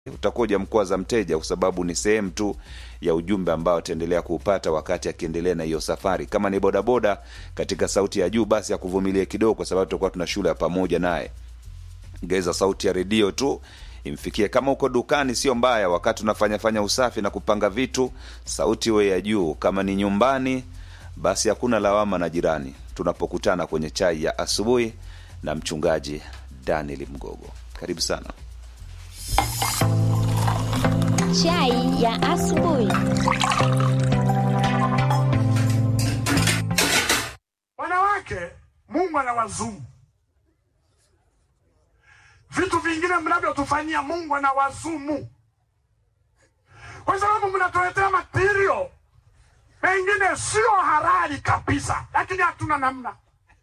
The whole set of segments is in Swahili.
utakuwa hujamkwaza mteja, kwa sababu ni sehemu tu ya ujumbe ambao ataendelea kuupata wakati akiendelea na hiyo safari. Kama ni bodaboda katika sauti ya juu, basi akuvumilie kidogo, kwa sababu tutakuwa tuna shule ya pamoja naye. Ngeza sauti ya redio tu imfikie. Kama uko dukani, sio mbaya, wakati unafanya fanya usafi na kupanga vitu, sauti iwe ya juu. Kama ni nyumbani, basi hakuna lawama na jirani, tunapokutana kwenye chai ya asubuhi na mchungaji Daniel Mgogo. Karibu sana. Chai ya asubuhi. Wanawake, Mungu anawazumu. Vitu vingine mnavyotufanyia Mungu anawazumu, kwa sababu mnatuletea material mengine sio halali kabisa, lakini hatuna namna,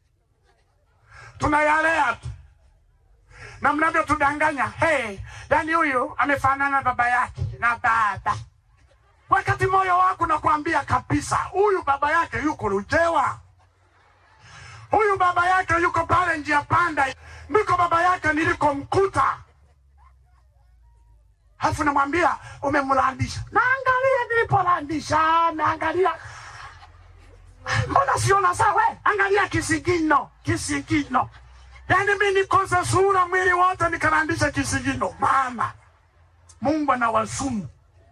tunayalea tu na mnavyotudanganya. Hey, yani huyu amefanana na baba yake na baba, wakati moyo wako nakwambia kabisa, huyu baba yake yuko Lujewa, huyu baba yake yuko pale njia panda, ndiko baba yake nilikomkuta. Halafu namwambia umemlandisha, naangalia nilipolandisha, naangalia mbona siona sawa? Angalia kisigino, kisigino Yaani mi nikose sura mwili wote nikarandisha kisigino. Mama, Mungu anawazumu,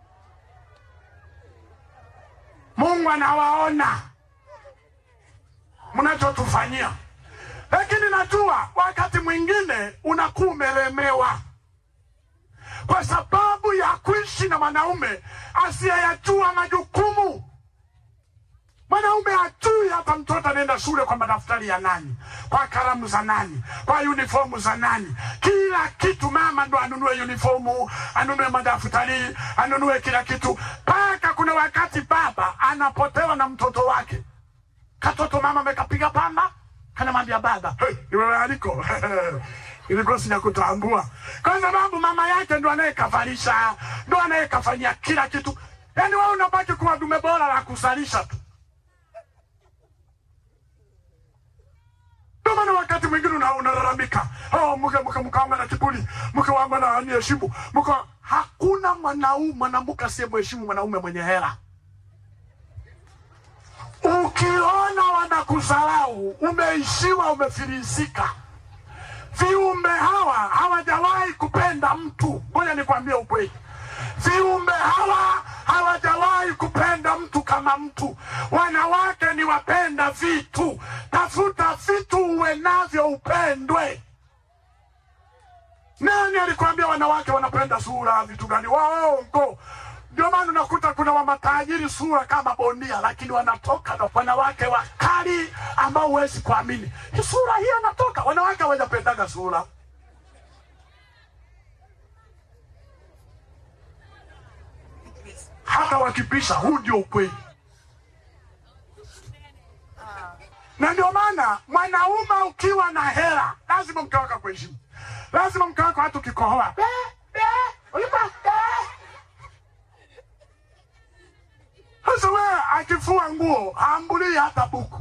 Mungu anawaona mnachotufanyia, lakini najua wakati mwingine unakuwa umelemewa kwa sababu ya kuishi na mwanaume asiyeyajua majukumu. Mwanaume hajui hata mtoto anaenda shule kwa madaftari ya nani, kwa kalamu za nani, kwa uniformu za nani. Kila kitu mama ndo anunue uniformu, anunue madaftari, anunue kila kitu, mpaka kuna wakati baba anapotewa na mtoto wake. Katoto mama amekapiga pamba, kanamwambia baba, hey, ni wewe aliko ilikuwa sijakutambua, kwa sababu mama yake ndo anayekavalisha, ndo anayekafanyia kila kitu. Yani wewe unabaki kuwa dume bora la kusalisha tu. Ndio maana wakati mwingine una- unalalamika, oh, mke mke mke wangu ana kiburi, mke wangu ana aniheshimu, mke wa-" hakuna mwanaume mwanamke asiyemheshimu mwanaume mwenye hela. Ukiona wanakusalau, umeishiwa, umefilisika. Viumbe hawa hawajawahi kupenda mtu. Ngoja nikwambie ukweli, viumbe hawa hawajawahi kupenda mtu kama mtu. Wanawake ni wapenda vitu. Tafuta vitu uwe navyo, upendwe. Nani alikwambia wanawake wanapenda sura? Vitu gani? Waongo. Ndio maana unakuta kuna wamatajiri sura kama bondia, lakini wanatoka na wanawake wakali ambao huwezi kuamini. Hii sura hii anatoka, wanawake hawajapendaga sura. hata wakipisha. Huu ndio ukweli, na ndio maana mwanaume ukiwa na hela lazima mke wako akuheshimu, lazima mke wako hata ukikohoa "Be, be, ulipa, be." Sasa wewe akifua nguo haambulii hata buku.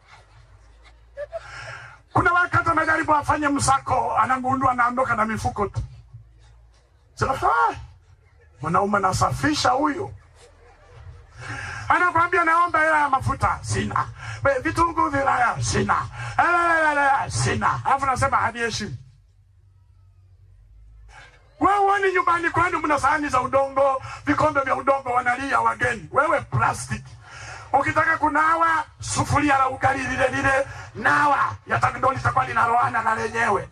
Kuna wakati anajaribu afanye msako, anagundua anaondoka na mifuko tu. Sasa "Ah, mwanaume anasafisha huyu anakwambia naomba hela ya mafuta sina, We, vitunguu vilaya sina, Elelelele, sina, alafu nasema haniheshimu. Wewe uoni nyumbani kwenu mna sahani za udongo, vikombe vya udongo, wanalia wageni, wewe plastic. Ukitaka kunawa sufuria la ugali lile lile, nawa yata- ndo litakuwa linaloana na lenyewe.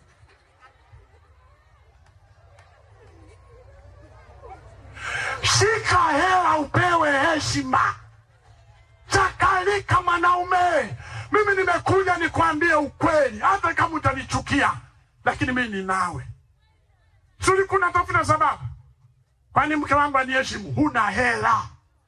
Shika hela upewe heshima. Chakalika mwanaume, mimi nimekuja nikwambie ukweli, hata kama utanichukia, lakini mimi ni nawe. Suli kuna tafuta sababu, kwani mke wangu aniheshimu? Huna hela.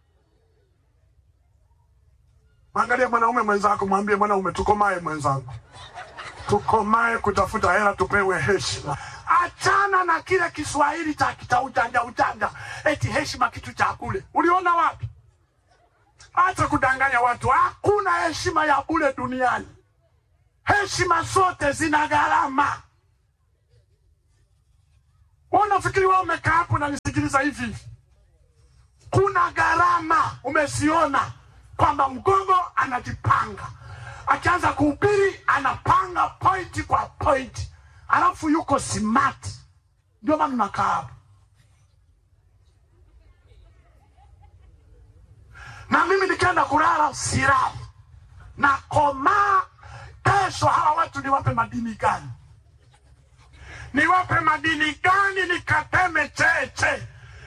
Angalia mwanaume mwenzako, mwambie mwanaume, tukomae mwenzangu, tukomae kutafuta hela, tupewe heshima. Achana na kile Kiswahili cha kita ujanja ujanja, eti heshima kitu cha kule. Uliona wapi? Acha kudanganya watu. Hakuna heshima ya bure duniani. Heshima zote zina gharama. Wewe unafikiri wewe umekaa hapo unanisikiliza hivi hivi? Kuna gharama umesiona kwamba mgogo anajipanga, akianza kuhubiri anapanga pointi kwa pointi, alafu yuko smart. Ndio maana nakaa hapo na mimi nikienda kulala silali na komaa. Kesho hawa watu niwape madini gani? Niwape madini gani? Nikateme cheche.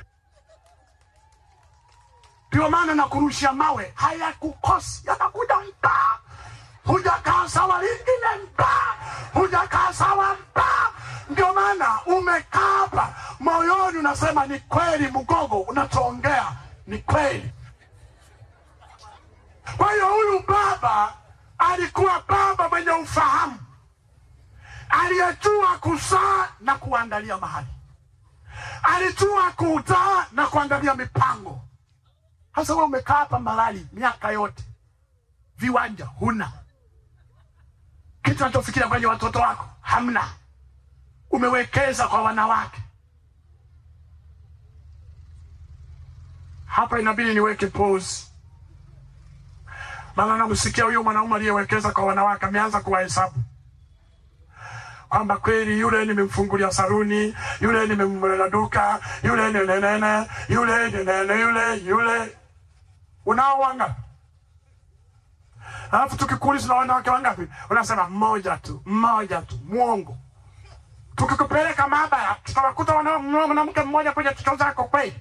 Ndio maana nakurushia mawe, hayakukosi, yanakuja mtaa. Hujakaa sawa, lingine mtaa, hujakaa sawa mtaa. Ndio maana umekaa hapa moyoni, unasema ni kweli, mgogo unachoongea ni kweli. Kwa hiyo huyu baba alikuwa baba mwenye ufahamu, aliyejua kuzaa na kuandalia mahali, alijua kuzaa na kuandalia mipango. Sasa wewe umekaa hapa Malali miaka yote, viwanja huna, kitu anachofikiria kwenye watoto wako hamna, umewekeza kwa wanawake. Hapa inabidi niweke pause maana namsikia huyo mwanaume aliyewekeza kwa wanawake ameanza kuwahesabu kwamba kweli yule nimemfungulia saruni, yule nimemwela duka, yule ni nenene, yule ni nene, yule yule. Unao wangapi? Alafu tukikuuliza na wanawake wangapi, unasema mmoja tu, mmoja tu, mwongo. Tukikupeleka maabara, tutawakuta wana- mwanamke mmoja kwenye chucho zako kweli?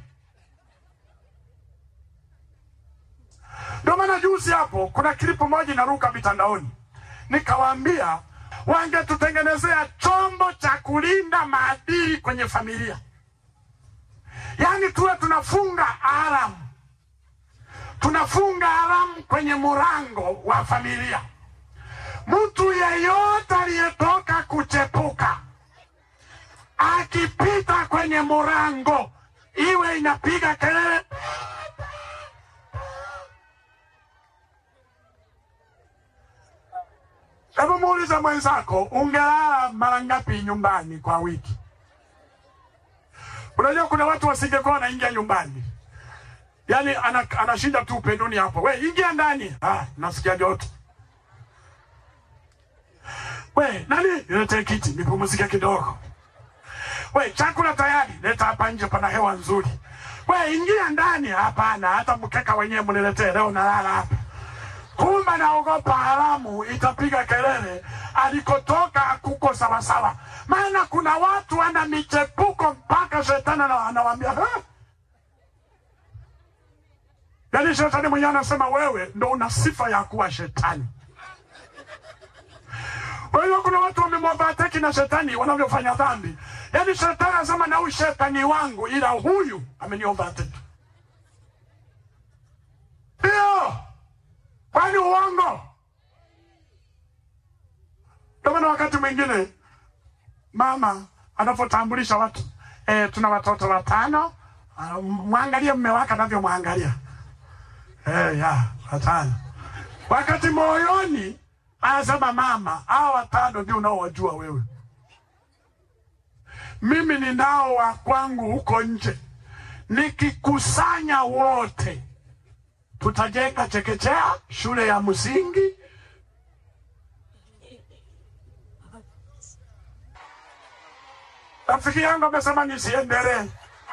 Ndio maana juzi hapo kuna klipu moja inaruka mitandaoni, nikawaambia wangetutengenezea chombo cha kulinda maadili kwenye familia, yaani tuwe tunafunga alamu, tunafunga alamu kwenye murango wa familia. Mtu yeyote aliyetoka kuchepuka akipita kwenye murango, iwe inapiga kelele Hebu muulize mwenzako, ungelala mara ngapi nyumbani kwa wiki? Unajua kuna watu wasingekuwa wanaingia nyumbani, yaani ana, anashinda tu upenduni hapo, we ingia ndani. Ah, nasikia joto. We nani, niletee kiti nipumzike kidogo. We chakula tayari, leta hapa nje, pana hewa nzuri. We ingia ndani. Hapana, hata mkeka wenyewe mniletee, leo nalala hapa kumbe naogopa haramu itapiga kelele, alikotoka kuko sawasawa. Maana kuna watu wana michepuko mpaka shetani ana- anawaambia "Ha?" yaani shetani mwenyewe anasema wewe ndo una sifa ya kuwa shetani. Kwa hiyo kuna watu wamemwavateki na shetani wanavyofanya dhambi, yaani shetani anasema na huyu shetani wangu, ila huyu ameniovateki. Ndio kwani uongo? Ndio maana wakati mwingine mama anapotambulisha watu e, tuna watoto watano, ah, mwangalie mme wake anavyomwangalia e, ya watano, wakati moyoni anasema mama, hawa watano ndio unaowajua wewe. Mimi ninao wa kwangu huko nje, nikikusanya wote tutajenga chekechea, shule ya msingi. Rafiki yangu amesema nisiendelee,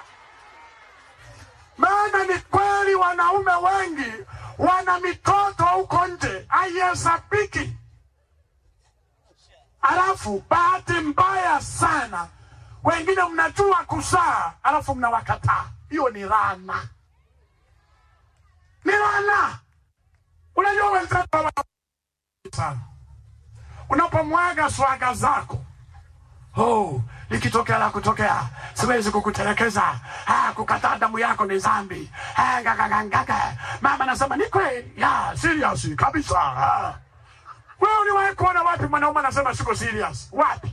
maana ni kweli wanaume wengi wana mitoto huko nje haihesabiki. Alafu bahati mbaya sana, wengine mnajua kuzaa, alafu mnawakataa. Hiyo ni laana ni laana. Unajua wenzetu hawa sana, unapomwaga swaga zako, oh, likitokea la kutokea, siwezi kukutelekeza. Ah, kukataa damu yako ni dhambi. Ah, ngagagagaga. Mama anasema ni kweli, ya serious kabisa. Ah. Wewe uliwahi kuona wapi mwanaume anasema siko serious? Wapi?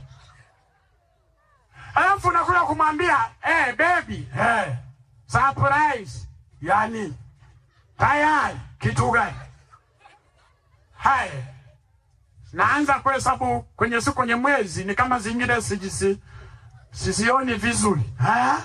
Alafu unakuja kumwambia eh, baby, eh, surprise. Yani tayari kitu gani? Haya, naanza kuhesabu kwenye siku kwenye mwezi ni kama zingine sijisi sisioni vizuri ha?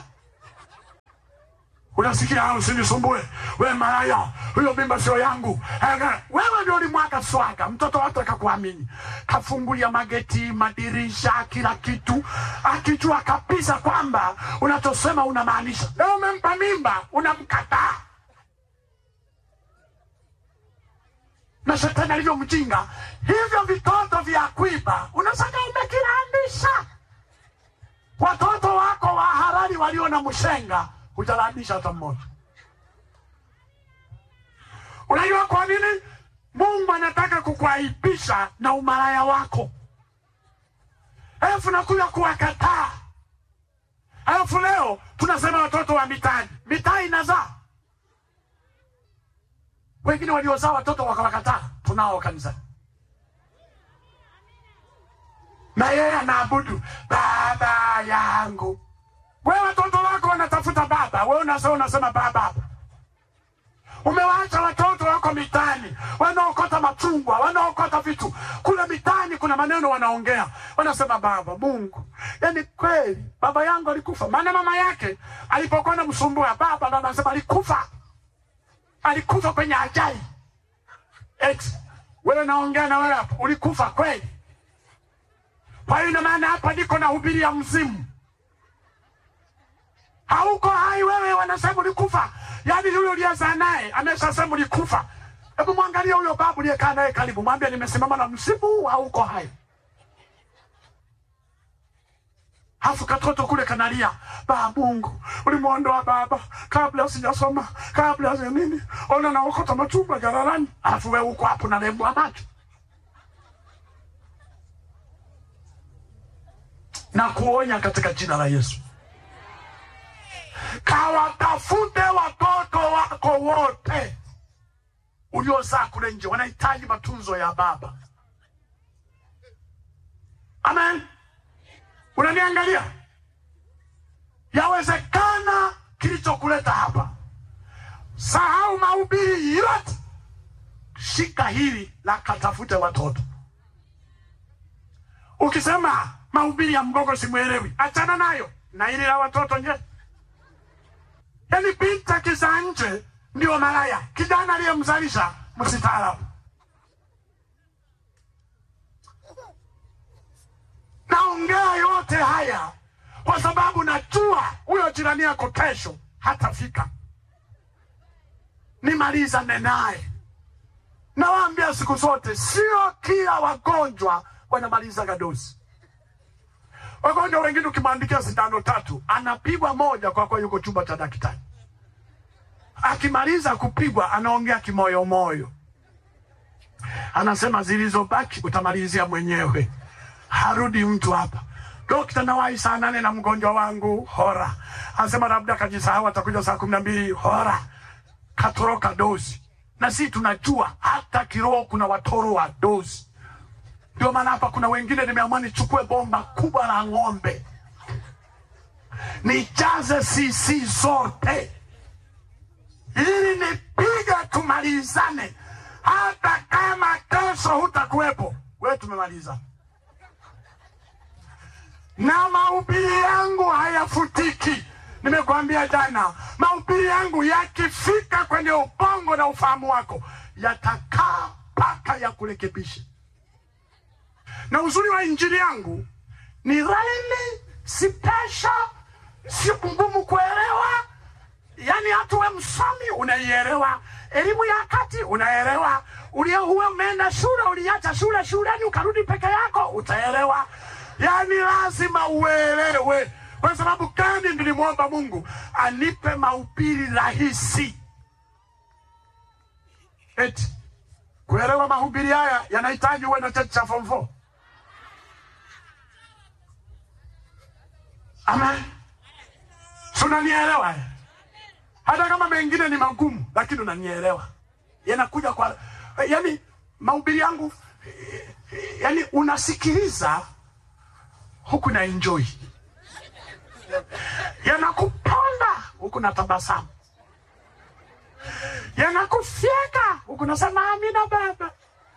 Unasikia au usinisumbue we malaya, huyo mimba sio yangu. Ega, Wewe ndio ulimwaga swaga, mtoto watu akakuamini, kafungulia mageti, madirisha, kila kitu, akijua kabisa kwamba unachosema unamaanisha. Leo umempa mimba, unamkataa na shetani alivyo mjinga, hivyo vitoto vya kuiba unasaka umekirandisha. Watoto wako wa harari walio na mshenga hujarandisha hata mmoja. Unajua kwa nini? Mungu anataka kukuaibisha na umalaya wako, alafu nakuja kuwakataa. Alafu leo tunasema watoto wa mitaani, mitaa inazaa wengine waliozaa watoto wakawakataa, tunao kanisani, na yeye anaabudu baba yangu. Wewe watoto wako wanatafuta baba, wewe unasema unasema baba hapa. Umewaacha watoto wako mitaani, wanaokota machungwa, wanaokota vitu kule mitaani. Kuna maneno wanaongea, wanasema baba Mungu. Yani kweli baba yangu alikufa, maana mama yake alipokuwa namsumbua baba, ndo anasema alikufa alikufa kwenye ajali. Ex, wewe naongea na wewe hapa, ulikufa kweli? Kwa hiyo ina maana hapa niko na hubiri ya mzimu, hauko hai wewe, wanasema ulikufa. Yaani yule uliyezaa naye ameshasema ulikufa. Hebu mwangalie huyo babu uliyekaa naye karibu, mwambie nimesimama na msimu huu, hauko hai. Hafu katoto kule kanalia, baba Mungu, ulimwondoa baba kabla sijasoma, kabla ya nini, ona naokota machungwa jalalani, alafu wewe uko hapo nalembwa macho na kuonya katika jina la Yesu, kawatafute watoto wako wote uliozaa kule nje, wanahitaji matunzo ya baba. Amen. Unaniangalia? Yawezekana kilichokuleta hapa, sahau mahubiri yote, shika hili la katafute watoto. Ukisema mahubiri ya mgogo simwelewi, achana nayo na hili la watoto nje. Yaani binti akizaa nje ndio malaya, kijana aliyemzalisha msitaalamu. Naongea yote haya kwa sababu najua huyo jirani yako kesho hatafika. Nimalizane naye. Nawaambia siku zote, sio kila wagonjwa wanamaliza dozi. Wagonjwa wengine ukimwandikia sindano tatu anapigwa moja kwa kuwa yuko chumba cha daktari. Akimaliza kupigwa anaongea kimoyomoyo, anasema zilizobaki utamalizia mwenyewe harudi mtu hapa. Dokta, nawahi saa nane na mgonjwa wangu hora, anasema labda kajisahau, atakuja saa kumi na mbili hora, katoroka dozi. Na si tunajua hata kiroho kuna watoro wa dozi. Ndio maana hapa kuna wengine nimeamua nichukue bomba kubwa la ng'ombe nijaze sisi zote ili nipiga tumalizane, hata kama kesho hutakuwepo, we tumemalizana na mahubiri yangu hayafutiki. Nimekwambia jana, mahubiri yangu yakifika kwenye ubongo na ufahamu wako yatakaa mpaka ya kurekebisha. Na uzuri wa injili yangu ni laini, si pesha, si ngumu kuelewa. Yani hata uwe msomi unaielewa, elimu ya kati unaelewa, ulie uwe umeenda shule, uliacha shule shuleni ukarudi peke yako utaelewa. Yani lazima uelewe. Kwa sababu gani? Nilimwomba Mungu anipe mahubiri rahisi. Eti kuelewa mahubiri haya yanahitaji uwe na cheti cha form 4. Amen. Si unanielewa? eh? Hata kama mengine ni magumu, lakini unanielewa. Yanakuja kwa yani mahubiri yangu eh, eh, yani unasikiliza huku na enjoy, yanakuponda huku na tabasamu, yanakufyeka huku nasema amina baba.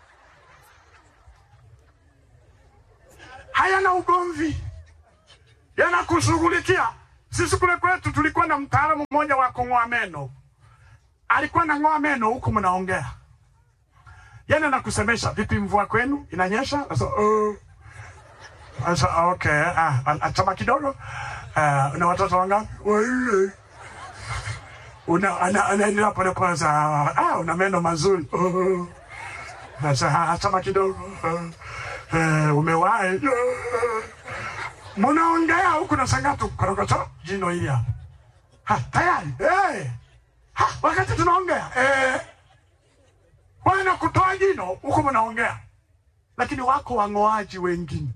Hayana ugomvi, yanakushughulikia. Sisi kule kwetu tulikuwa na mtaalamu mmoja wa kung'oa meno, alikuwa na ng'oa meno huku mnaongea, yani anakusemesha vipi, mvua kwenu inanyesha? Sasa uh, sasa okay, ah, achama kidogo. Uh, una watoto wangapi? Wanne. Una ana anaendelea pole pole, sa ah, una meno mazuri. Uh, sasa achama kidogo. Uh, uh, umewahi uh, mnaongea huku na sangatu korokocho jino hili hapa. Ha, tayari. Eh. Ha, wakati tunaongea. Eh. Wana kutoa jino huku mnaongea. Lakini wako wang'oaji wengine.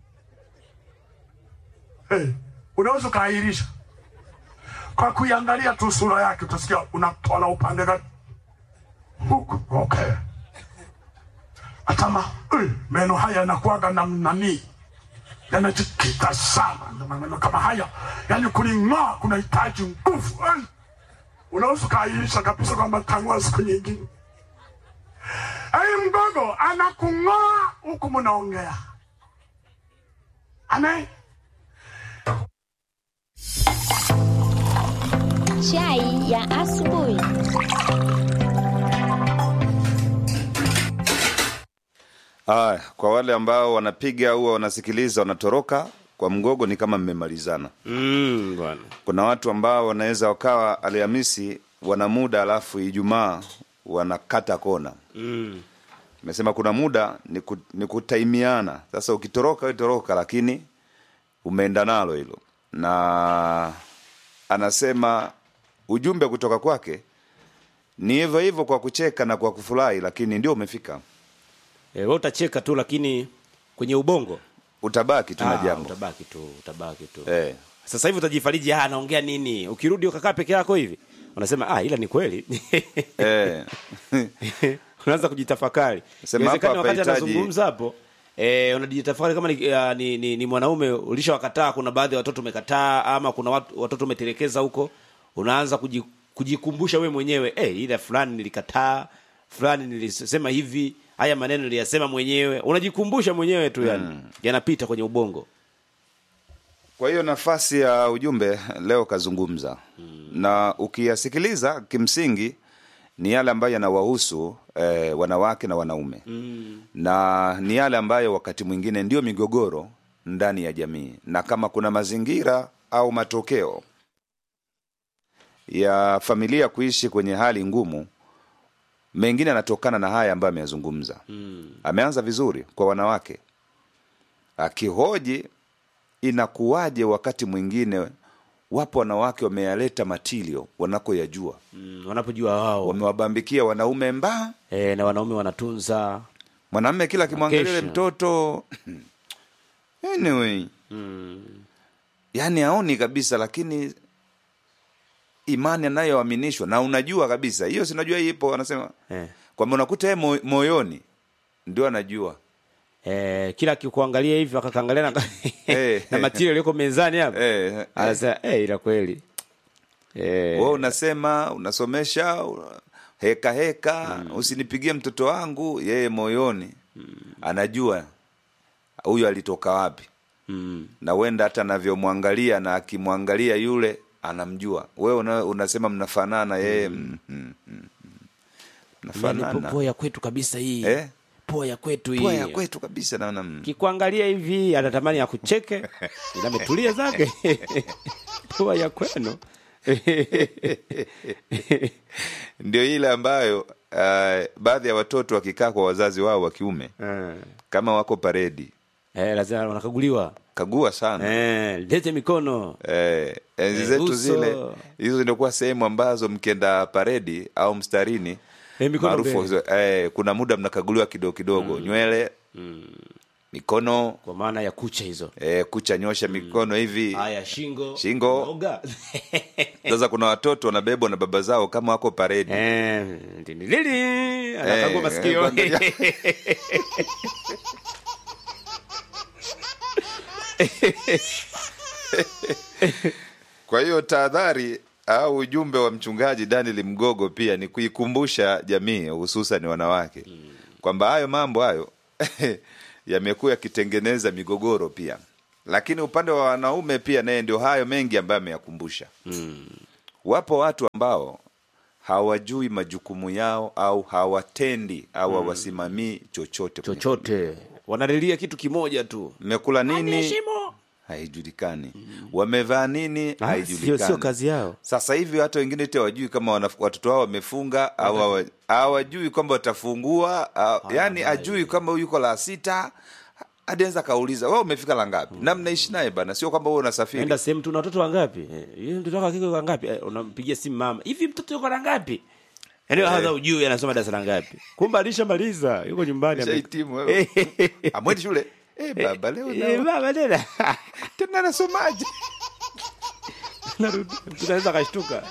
Eh. Unaweza ukaahirisha. Kwa kuiangalia tu sura yake utasikia unatola upande gani. Huku. Okay. Atama, eh, meno haya yanakuwaga na nani? yanajikita sana ndio maneno kama haya, yani kuling'oa kunahitaji nguvu. Eh, Unaweza ukaahirisha kabisa kwamba tang'oa siku nyingine. Ai, mgogo anakung'oa huku mnaongea, ane Chai ya asubuhi. Aya, kwa wale ambao wanapiga au wanasikiliza wanatoroka kwa mgogo, ni kama mmemalizana. Mm, bwana. Kuna watu ambao wanaweza wakawa Alhamisi wana muda, alafu Ijumaa wanakata kona. Mm. Nimesema kuna muda ni, ku, ni kutaimiana. Sasa ukitoroka we toroka, lakini umeenda nalo hilo, na anasema ujumbe kutoka kwake ni hivyo hivyo, kwa kucheka na kwa kufurahi, lakini ndio umefika, Eh, wewe utacheka tu lakini kwenye ubongo utabaki tu na ah, jambo utabaki tu, utabaki tu. eh. Sasa hivi utajifariji, ah, anaongea nini? Ukirudi ukakaa peke yako hivi, unasema ah, ila ni kweli. Eh. Unaanza kujitafakari. Sema Inawezekana hapa wakati hapahitaji- anazungumza hapo Eh, unajitafakari kama ni, uh, ni, ni, ni mwanaume ulishawakataa, kuna baadhi ya watoto umekataa, ama kuna watu, watoto umetelekeza huko, unaanza kuji, kujikumbusha we mwenyewe eh, ile fulani nilikataa, fulani nilisema hivi, haya maneno niliyasema mwenyewe, unajikumbusha mwenyewe tu yani, yanapita kwenye ubongo. Kwa hiyo nafasi ya ujumbe leo kazungumza na ukiyasikiliza, kimsingi ni yale ambayo yanawahusu eh, wanawake na wanaume na ni yale ambayo wakati mwingine ndio migogoro ndani ya jamii, na kama kuna mazingira au matokeo ya familia kuishi kwenye hali ngumu, mengine yanatokana na haya ambayo ameyazungumza. Ameanza vizuri kwa wanawake akihoji inakuwaje wakati mwingine wapo wanawake wameyaleta matilio wanakoyajua, Mm, wanapojua wao wamewabambikia wanaume mbaa, eh, na wanaume wanatunza mwanamme kila akimwangalia yule Kesha. mtoto anyway, mm, yani aoni kabisa, lakini imani anayoaminishwa na unajua kabisa hiyo, sinajua hii ipo, anasema eh. kwamba unakuta yeye mo- moyoni ndio anajua Eh, kila akikuangalia hivi akakaangalia na, Eh. na material yaliyoko mezani hapa eh, eh. anasema eh, ila kweli eh, wewe unasema unasomesha una- heka heka usinipigie mtoto wangu yeye moyoni anajua huyu alitoka wapi mm, na wenda hata anavyomwangalia na akimwangalia yule anamjua wewe una, unasema mnafanana yeye mm. mm, mm, mm. Yaani mnafanana poa ya kwetu kabisa hii Eh? poa ya kwetu hii Pua ya kwetu kabisa naona mm. kikuangalia hivi anatamani akucheke ila ametulia zake poa ya kwenu ndio ile ambayo uh, baadhi ya watoto wakikaa kwa wazazi wao wa kiume eh, kama wako paredi eh, lazima wanakaguliwa kagua sana eh, lete mikono Eh, enzi Eh, zetu uso. zile hizo zinakuwa sehemu ambazo mkienda paredi au mstarini Eh, mikono maarufu mbele. eh, kuna muda mnakaguliwa kidogo kidogo nywele mikono kwa maana ya kucha hizo eh, kucha nyosha mikono hivi haya shingo Shingo. Oga. sasa kuna watoto wanabebwa na baba zao kama wako paredi Eh, ndinilili anakagua Eh, masikio kwanza- kwa hiyo tahadhari au ujumbe wa mchungaji daniel mgogo pia ni kuikumbusha jamii hususan wanawake kwamba hayo mambo hayo yamekuwa yakitengeneza migogoro pia lakini upande wa wanaume pia naye ndio hayo mengi ambayo ameyakumbusha wapo watu ambao hawajui majukumu yao au hawatendi au hawasimamii chochote kwenye chochote wanalilia kitu kimoja tu mmekula nini haijulikani wamevaa nini Ah, haijulikani sio- sio kazi yao. sasa hivi hata wengine te wajui kama wana- watoto wao wamefunga au hawa- hawajui kwamba watafungua au- yani ajui kama huyu yuko la sita hadi anaweza kauliza wewe umefika la ngapi na mnaishi naye bana sio kwamba wewe unasafiri enda sehemu tu na watoto wangapi Eh, yule mtoto wako akike kwa ngapi Eh, unampigia simu mama hivi mtoto yuko na ngapi yaani hata ujui anasoma darasa la ngapi kumbe alishamaliza yuko nyumbani ame- Shahitimu wewe. Eh, amwendi shule eh baba leo eh, na- baba tena tena anasomaje Narudi. tunaweza kashtuka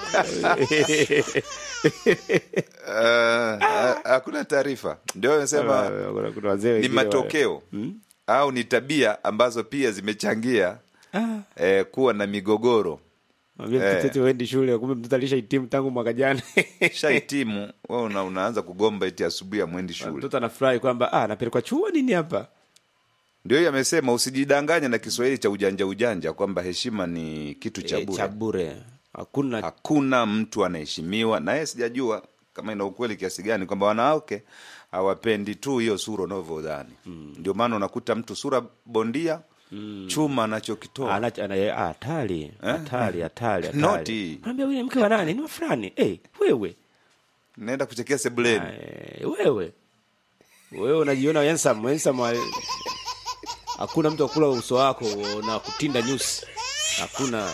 Ah, ha- hakuna taarifa ndio amesema Kuna- kuna wazee ni wengine matokeo au ni tabia ambazo pia zimechangia eh, kuwa na migogoro Mwambie Eh. mtoto wendi shule kumbe mtoto alishahitimu tangu mwaka jana shahitimu wewe una, unaanza kugomba eti asubuhi amwendi shule mtoto anafurahi kwamba ah, napelekwa chuo nini hapa ndio hiyo amesema usijidanganye na kiswahili cha ujanja ujanja kwamba heshima ni kitu cha Eh, bure cha bure hakuna hakuna mtu anaheshimiwa naye sijajua kama ina ukweli kiasi gani kwamba wanawake hawapendi tu hiyo sura unavyodhani ndio maana unakuta mtu sura bondia chuma anachokitoa Ana- ana- ah, hatari hatari hatari hatari. Noti. Mwambie yule mke wa nani ni wa fulani eh wewe naenda kuchekea sebuleni Eh, wewe wewe unajiona handsome handsome wa- hakuna mtu akula uso wako na kutinda nyusi hakuna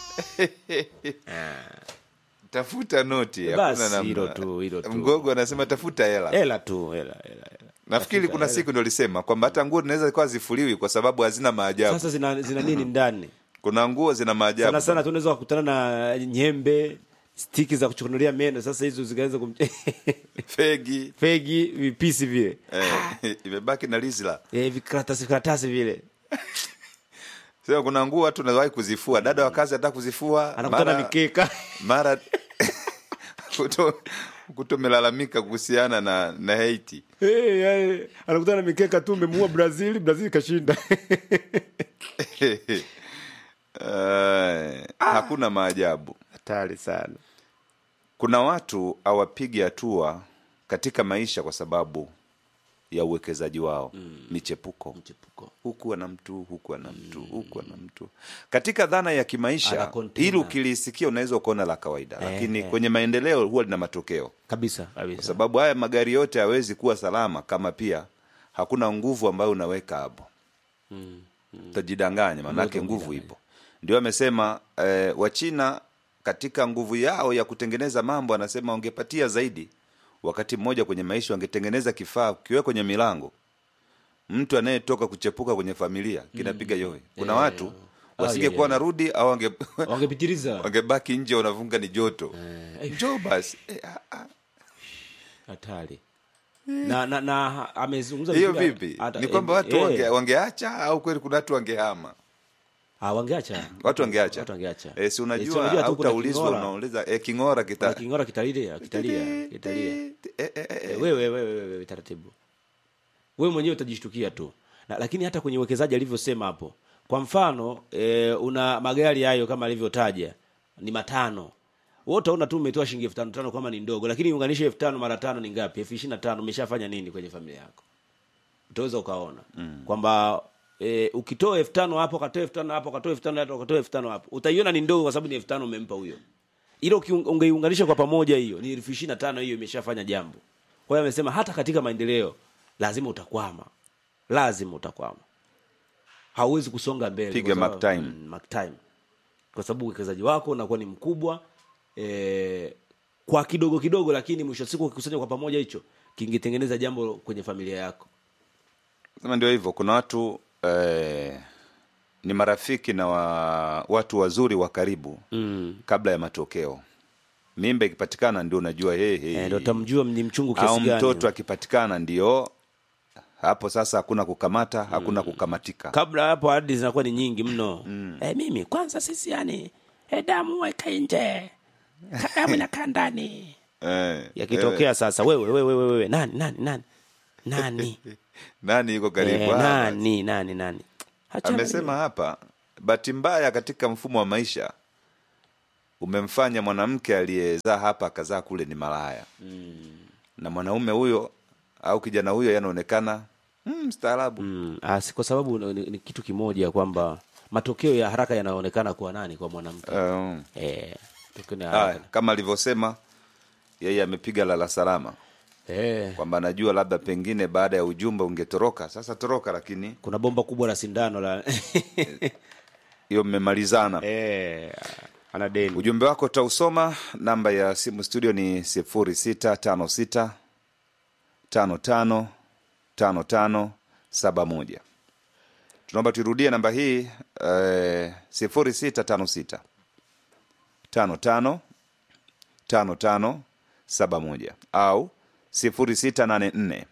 tafuta noti Basi, hakuna namna. hilo tu, hilo tu. mgogo anasema tafuta hela hela tu hela hela hela nafikiri kuna siku ndo lisema kwamba hata nguo zinaweza kuwa zifuliwi kwa sababu hazina maajabu sasa zina, zina nini ndani kuna nguo zina maajabu sana sana tunaweza kukutana na nyembe stiki za kuchukunulia meno sasa hizo zikaweza kum... fegi fegi vipisi vile eh, imebaki na lizla eh, vikaratasi karatasi vile sema kuna nguo watu unawahi kuzifua dada wa kazi anataka kuzifua anakutana mara- mikeka mara kuto kutomelalamika kuhusiana na na Haiti hey, yani, anakutana na mikeka tu umemuua brazil brazil kashinda Eh, hakuna maajabu hatari sana kuna watu hawapigi hatua katika maisha kwa sababu ya uwekezaji wao michepuko mchepuko huku ana mtu huku ana mtu huku ana mtu katika dhana ya Ana kimaisha container. ili ukilisikia unaweza ukaona la kawaida Eh, lakini eh. kwenye maendeleo huwa lina matokeo kabisa kabisa kwa sababu haya magari yote hawezi kuwa salama kama pia hakuna nguvu ambayo unaweka hapo utajidanganya maanake nguvu ipo ndio amesema eh, wachina katika nguvu yao ya kutengeneza mambo anasema wangepatia zaidi wakati mmoja kwenye maisha wangetengeneza kifaa kiwe kwenye milango mtu anayetoka kuchepuka kwenye familia kinapiga yowe kuna Eh, watu ah, wasingekuwa yeah, yeah. narudi au wange wangepitiliza wangebaki nje wanavunga ni joto Eh, njoo basi eh, ah, ah. hatari na na, na amezungumza hiyo vizuri, vipi hata- ni kwamba eh, watu eh, wange, wangeacha au kweli kuna watu wangehama ah, wangeacha watu wangeacha watu wangeacha eh, si Eh, unajua tu au kuna utaulizwa king'ora. unauliza eh, king'ora kita Kuna king'ora kitalia kitalia kitalia Eh, eh, eh, eh. Eh, wewe wewe wewe taratibu wewe mwenyewe utajishtukia tu na, lakini hata kwenye uwekezaji alivyosema hapo kwa mfano e, una magari hayo kama alivyotaja ni matano wewe utaona tu umetoa shilingi elfu tano tano kama ni ndogo lakini unganishe elfu tano mara tano ni ngapi elfu ishirini na tano umeshafanya nini kwenye familia yako utaweza ukaona mm. kwamba e, ukitoa elfu tano hapo ukatoa elfu tano hapo ukatoa elfu tano hapo ukatoa elfu tano hapo utaiona ni ndogo kwa sababu ni elfu tano umempa huyo ila ukiung- ungeiunganisha kwa pamoja hiyo ni elfu ishirini na tano hiyo imeshafanya jambo kwa hiyo amesema hata katika maendeleo lazima utakwama lazima utakwama hauwezi kusonga mbele Piga kwa sababu- mark time. mm, mark time kwa sababu uwekezaji wako unakuwa ni mkubwa e, kwa kidogo kidogo lakini mwisho wa siku ukikusanya kwa pamoja hicho kingetengeneza jambo kwenye familia yako sema ndio hivyo kuna watu eh, ni marafiki na wa, watu wazuri wa karibu mm. kabla ya matokeo mimba ikipatikana ndio unajua hey, hey. e, ndo utamjua ni mchungu au kiasi gani mtoto akipatikana ndio hapo sasa hakuna kukamata hakuna kukamatika kabla hapo ahadi zinakuwa ni nyingi mno mm. e, mimi kwanza sisi yani e, damu weka nje damu inakaa ndani eh, yakitokea sasa wewe wewe wewe wewe nani nani nani nani nani yuko karibu Eh, Ah, nani nani nani Achana amesema hiyo. hapa bahati mbaya katika mfumo wa maisha umemfanya mwanamke aliyezaa hapa akazaa kule ni malaya na mwanaume huyo au kijana huyo yanaonekana mm, mstaarabu Mm, ah, si kwa sababu ni, ni kitu kimoja kwamba matokeo ya haraka yanaonekana kwa nani kwa mwanamke Um, eh, matokeo ni ya haya, haraka kama alivyosema yeye amepiga lala salama eh, kwamba anajua labda pengine baada ya ujumbe ungetoroka sasa toroka lakini kuna bomba kubwa la sindano la hiyo mmemalizana eh, ana deni ujumbe wako utausoma namba ya simu studio ni sifuri sita tano sita tano tano tano tano saba moja tunaomba tuirudie namba hii sifuri sita tano sita tano tano tano tano saba moja au sifuri sita nane nne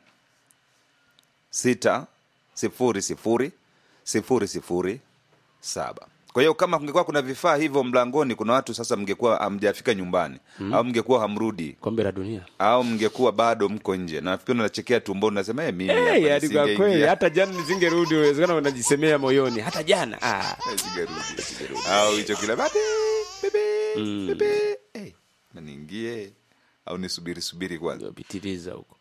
sita sifuri sifuri sifuri sifuri saba kwa hiyo kama kungekuwa kuna vifaa hivyo mlangoni kuna watu sasa mngekuwa hamjafika nyumbani mm. au mngekuwa hamrudi kombe la dunia au mngekuwa bado mko nje na nafikiri unachekea tumboni unasema hey, mimi hapa Eh, yaani kwa nisingeingia." kweli hata jana nisingerudi uwezekana unajisemea moyoni hata jana ah. Sigarudi, sigarudi. au hicho kila babi bibi bibi hey, niingie au nisubiri subiri kwanza pitiliza huko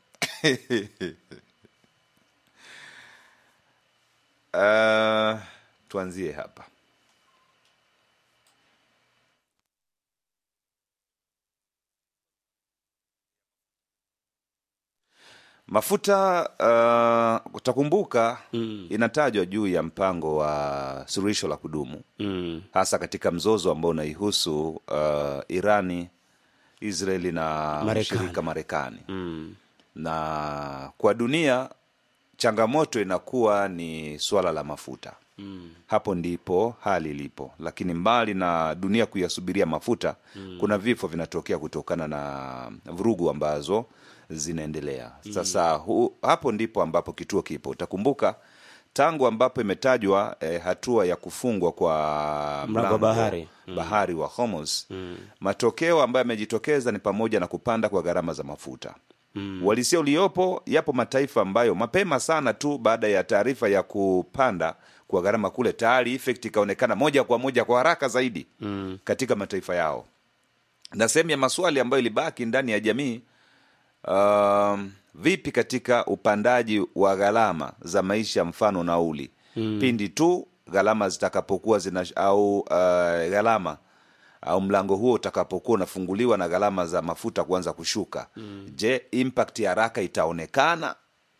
uh, tuanzie hapa mafuta uh, utakumbuka mm. inatajwa juu ya mpango wa suluhisho la kudumu mm. hasa katika mzozo ambao unaihusu uh, irani israeli na Marekani. mshirika marekani Mm. na kwa dunia changamoto inakuwa ni suala la mafuta mm. hapo ndipo hali ilipo lakini mbali na dunia kuyasubiria mafuta mm. kuna vifo vinatokea kutokana na vurugu ambazo zinaendelea mm. sasa hu, hapo ndipo ambapo kituo kipo utakumbuka tangu ambapo imetajwa eh, hatua ya kufungwa kwa Mlango wa bahari. bahari wa Hormuz mm. matokeo ambayo yamejitokeza ni pamoja na kupanda kwa gharama za mafuta mm. walisia uliopo yapo mataifa ambayo mapema sana tu baada ya taarifa ya kupanda kwa gharama kule tayari effect ikaonekana moja kwa moja kwa haraka zaidi mm. katika mataifa yao na sehemu ya maswali ambayo ilibaki ndani ya jamii um, vipi katika upandaji wa gharama za maisha mfano nauli mm. pindi tu gharama zitakapokuwa zina au uh, gharama au mlango huo utakapokuwa unafunguliwa na gharama za mafuta kuanza kushuka mm. je impact ya haraka itaonekana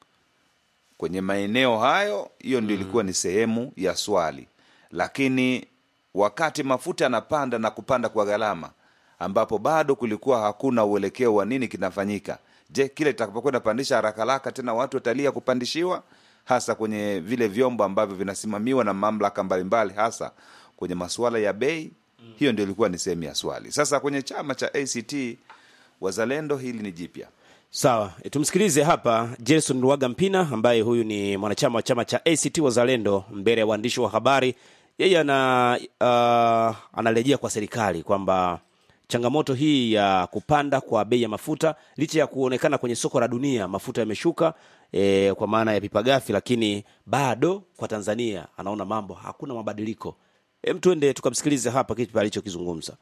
kwenye maeneo hayo hiyo ndio ilikuwa ni sehemu ya swali lakini wakati mafuta yanapanda na kupanda kwa gharama ambapo bado kulikuwa hakuna uelekeo wa nini kinafanyika je kile itakapokuwa inapandisha haraka haraka tena watu watalia kupandishiwa hasa kwenye vile vyombo ambavyo vinasimamiwa na mamlaka mbalimbali hasa kwenye masuala ya bei hiyo ndio ilikuwa ni sehemu ya swali sasa kwenye chama cha act wazalendo hili ni jipya sawa e, tumsikilize hapa jason ruaga mpina ambaye huyu ni mwanachama wa chama cha act wazalendo mbele ya waandishi wa habari yeye ana uh, anarejea kwa serikali kwamba changamoto hii ya kupanda kwa bei ya mafuta licha ya kuonekana kwenye soko la dunia mafuta yameshuka e, kwa maana ya pipa gafi lakini bado kwa tanzania anaona mambo hakuna mabadiliko hem tuende tukamsikilize hapa kitu alichokizungumza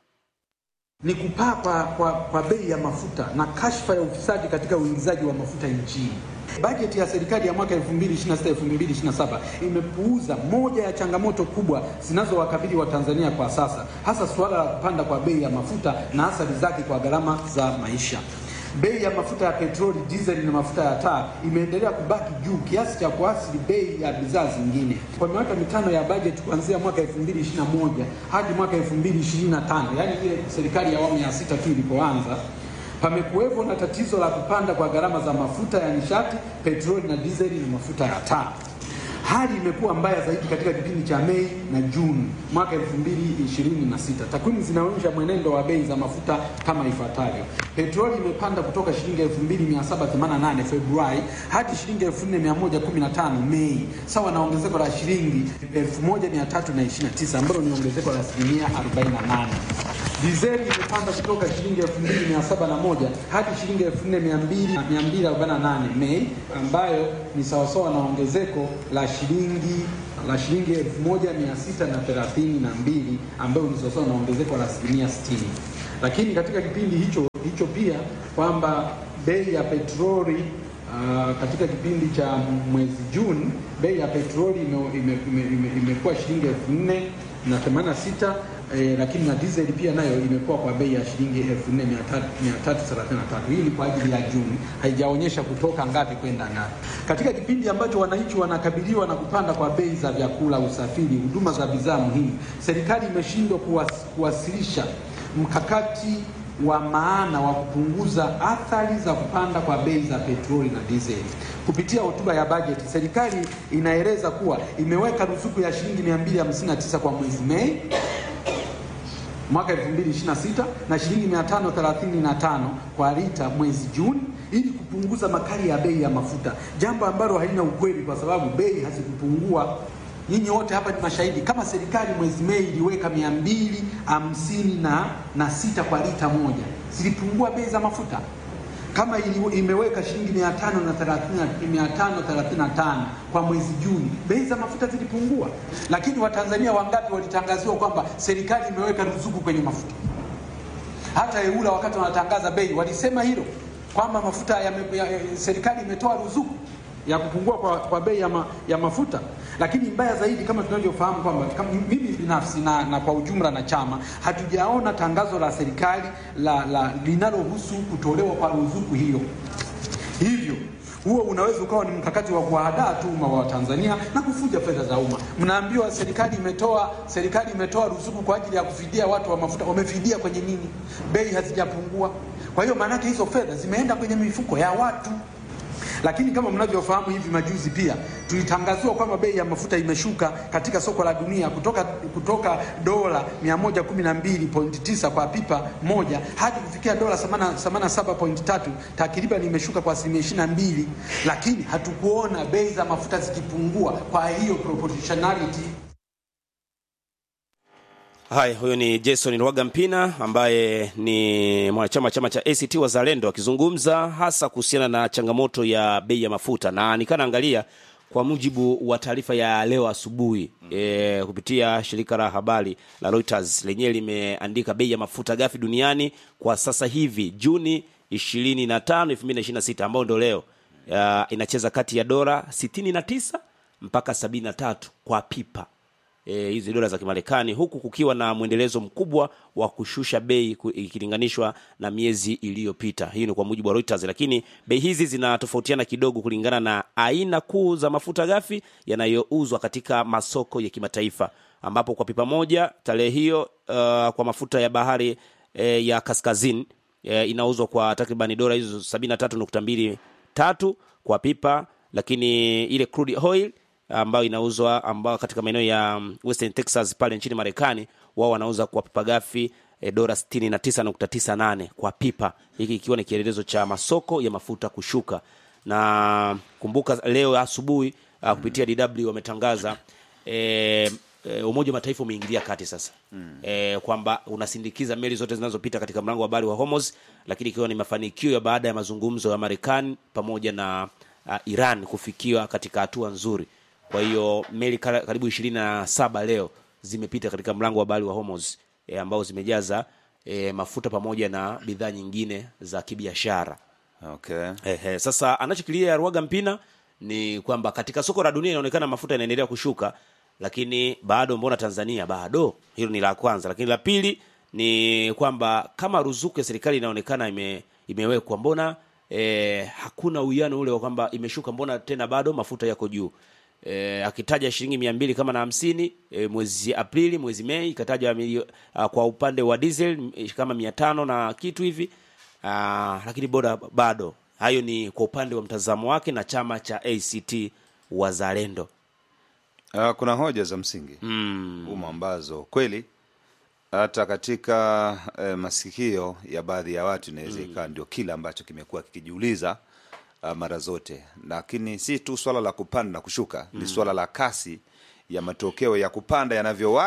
ni kupaa kwa, kwa, kwa bei ya mafuta na kashfa ya ufisadi katika uingizaji wa mafuta nchini. Bajeti ya serikali ya mwaka 2026-2027 imepuuza moja ya changamoto kubwa zinazowakabili Watanzania kwa sasa, hasa suala la kupanda kwa bei ya mafuta na athari zake kwa gharama za maisha. Bei ya mafuta ya petroli, dizeli na mafuta ya taa imeendelea kubaki juu kiasi cha kuathiri bei ya bidhaa zingine. Kwa miaka mitano ya bajeti kuanzia mwaka 2021 hadi mwaka 2025, yaani ile serikali ya awamu ya sita tu ilipoanza, pamekuwepo na tatizo la kupanda kwa gharama za mafuta ya nishati, petroli na dizeli na mafuta ya taa. Hali imekuwa mbaya zaidi katika kipindi cha Mei na Juni mwaka 2026. Takwimu zinaonyesha mwenendo wa bei za mafuta kama ifuatavyo: petroli imepanda kutoka shilingi 2788 Februari hadi shilingi 4115 Mei, sawa na ongezeko la shilingi 1329 ambalo ni ongezeko la asilimia 48. Dizeli imepanda kutoka shilingi 2701 hadi shilingi 4248 Mei, ambayo ni sawasawa na ongezeko la shilingi la shilingi 1632 ambayo ni sawasawa na ongezeko la asilimia 60. Lakini katika kipindi hicho hicho pia kwamba bei ya petroli Uh, katika kipindi cha mwezi Juni bei ya petroli imekuwa ime, ime, ime, imekuwa shilingi elfu nne na themanini na sita eh, lakini na diesel pia nayo imekuwa kwa bei ya shilingi elfu nne mia tatu thelathini na tatu. Hii ni kwa ajili ya Juni, haijaonyesha kutoka ngapi kwenda ngapi. Katika kipindi ambacho wananchi wanakabiliwa na kupanda kwa bei za vyakula, usafiri, huduma za bidhaa muhimu, serikali imeshindwa kuwas, kuwasilisha mkakati wa maana wa kupunguza athari za kupanda kwa bei za petroli na dizeli. Kupitia hotuba ya bajeti, serikali inaeleza kuwa imeweka ruzuku ya shilingi 259 kwa mwezi Mei mwaka 2026 na shilingi 535 kwa lita mwezi Juni ili kupunguza makali ya bei ya mafuta, jambo ambalo halina ukweli kwa sababu bei hazikupungua. Nyinyi wote hapa ni mashahidi. Kama serikali mwezi Mei iliweka mia mbili hamsini na, na sita kwa lita moja, zilipungua bei za mafuta? Kama ili, imeweka shilingi mia tano na thelathini mia tano thelathini na tano kwa mwezi Juni, bei za mafuta zilipungua. Lakini Watanzania wangapi walitangaziwa kwamba serikali imeweka ruzuku kwenye mafuta? Hata EULA wakati wanatangaza bei walisema hilo kwamba mafuta ya, ya, ya, serikali imetoa ruzuku ya kupungua kwa, kwa bei ya, ma, ya mafuta. Lakini mbaya zaidi, kama tunavyofahamu kwamba mimi binafsi na, na kwa ujumla na chama hatujaona tangazo la serikali la, la linalohusu kutolewa kwa ruzuku hiyo. Hivyo huo unaweza ukawa ni mkakati wa kuwahadaa tu umma wa Tanzania na kufuja fedha za umma. Mnaambiwa serikali imetoa serikali imetoa ruzuku kwa ajili ya kufidia watu wa mafuta. Wamefidia kwenye nini? Bei hazijapungua. Kwa hiyo maanake hizo fedha zimeenda kwenye mifuko ya watu lakini kama mnavyofahamu hivi majuzi pia tulitangaziwa kwamba bei ya mafuta imeshuka katika soko la dunia kutoka, kutoka dola 112.9 kwa pipa moja hadi kufikia dola 87.3, takriban imeshuka kwa asilimia 22, lakini hatukuona bei za mafuta zikipungua. Kwa hiyo proportionality Haya, huyo ni Jason Rwaga Mpina ambaye ni mwanachama chama cha ACT Wazalendo akizungumza hasa kuhusiana na changamoto ya bei ya mafuta, na nikanaangalia kwa mujibu wa taarifa ya leo asubuhi e, kupitia shirika la habari la Reuters lenyewe limeandika bei ya mafuta ghafi duniani kwa sasa hivi Juni 25, 2026 ambao ndio leo ya, inacheza kati ya dola 69 mpaka 73 kwa pipa hizi e, dola za Kimarekani, huku kukiwa na mwendelezo mkubwa wa kushusha bei ikilinganishwa na miezi iliyopita. Hii ni kwa mujibu wa Reuters, lakini bei hizi zinatofautiana kidogo kulingana na aina kuu za mafuta ghafi yanayouzwa katika masoko ya kimataifa, ambapo kwa pipa moja tarehe hiyo uh, kwa mafuta ya bahari eh, ya kaskazini eh, inauzwa kwa takribani dola hizo 73.23 kwa pipa, lakini ile crude oil ambayo inauzwa ambao katika maeneo ya Western Texas pale nchini Marekani, wao wanauza kwa pipa ghafi e, dola 69.98 kwa pipa, hiki ikiwa ni kielelezo cha masoko ya mafuta kushuka. Na kumbuka leo asubuhi uh, kupitia DW wametangaza e, e, Umoja wa Mataifa umeingilia kati sasa mm. e, kwamba unasindikiza meli zote zinazopita katika mlango wa bahari wa Hormuz, lakini ikiwa ni mafanikio ya baada ya mazungumzo ya Marekani pamoja na uh, Iran kufikiwa katika hatua nzuri. Kwa hiyo meli karibu ishirini na saba leo zimepita katika mlango wa bahari wa Hormuz e, ambao zimejaza e, mafuta pamoja na bidhaa nyingine za kibiashara. Okay. Ehe, sasa anachokilia Rwaga Mpina ni kwamba katika soko la dunia inaonekana mafuta yanaendelea kushuka, lakini bado mbona Tanzania bado? Hilo ni la kwanza, lakini la pili ni kwamba kama ruzuku ya serikali inaonekana ime, imewekwa mbona e, hakuna uwiano ule wa kwamba imeshuka, mbona tena bado mafuta yako juu? E, akitaja shilingi mia mbili kama na hamsini e, mwezi Aprili, mwezi Mei ikataja milio, a, kwa upande wa diesel e, kama mia tano na kitu hivi a, lakini boda bado. Hayo ni kwa upande wa mtazamo wake na chama cha ACT Wazalendo. Uh, kuna hoja za msingi mm. umo ambazo kweli hata katika eh, masikio ya baadhi ya watu inaweza ikawa ndio kile ambacho kimekuwa kikijiuliza uh, mara zote, lakini si tu swala la kupanda na kushuka mm. ni swala la kasi ya matokeo ya kupanda yanavyowahi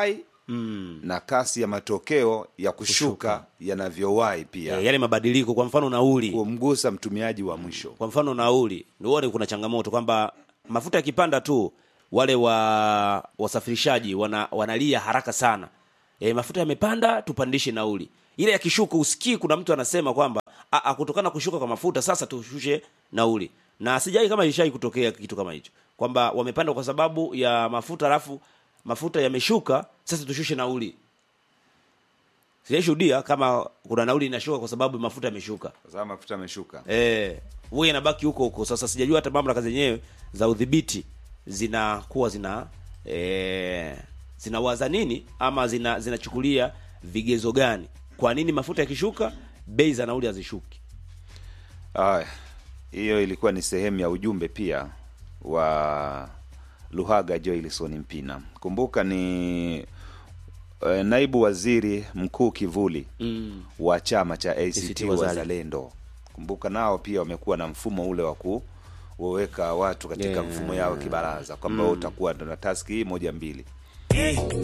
mm. na kasi ya matokeo ya kushuka, yanavyowahi pia e, yale mabadiliko kwa mfano nauli kumgusa mtumiaji wa mwisho kwa mfano nauli ndio kuna changamoto kwamba mafuta yakipanda tu wale wa wasafirishaji wana, wanalia haraka sana e, mafuta yamepanda tupandishe nauli ile yakishuka usikii kuna mtu anasema kwamba "Ah, ah, kutokana na kushuka kwa mafuta sasa tushushe nauli na sijai kama ilishai kutokea kitu kama hicho kwamba wamepanda kwa sababu ya mafuta alafu mafuta yameshuka sasa tushushe nauli sijaishuhudia kama kuna nauli inashuka kwa sababu mafuta yameshuka kwa sababu mafuta yameshuka eh huwa inabaki huko huko sasa sijajua hata mamlaka zenyewe za udhibiti zinakuwa zina eh, zinawaza nini ama zina zinachukulia vigezo gani kwa nini mafuta yakishuka bei za nauli hazishuki Aya, hiyo ilikuwa ni sehemu ya ujumbe pia wa Luhaga Joilson Mpina. Kumbuka ni eh, naibu waziri mkuu kivuli mm. wa chama cha ACT ACT Wazalendo. Wazalendo. Kumbuka nao pia wamekuwa na mfumo ule wa kuweka watu katika Yeah. mfumo yao kibaraza kwamba mm. utakuwa na taski hii moja mbili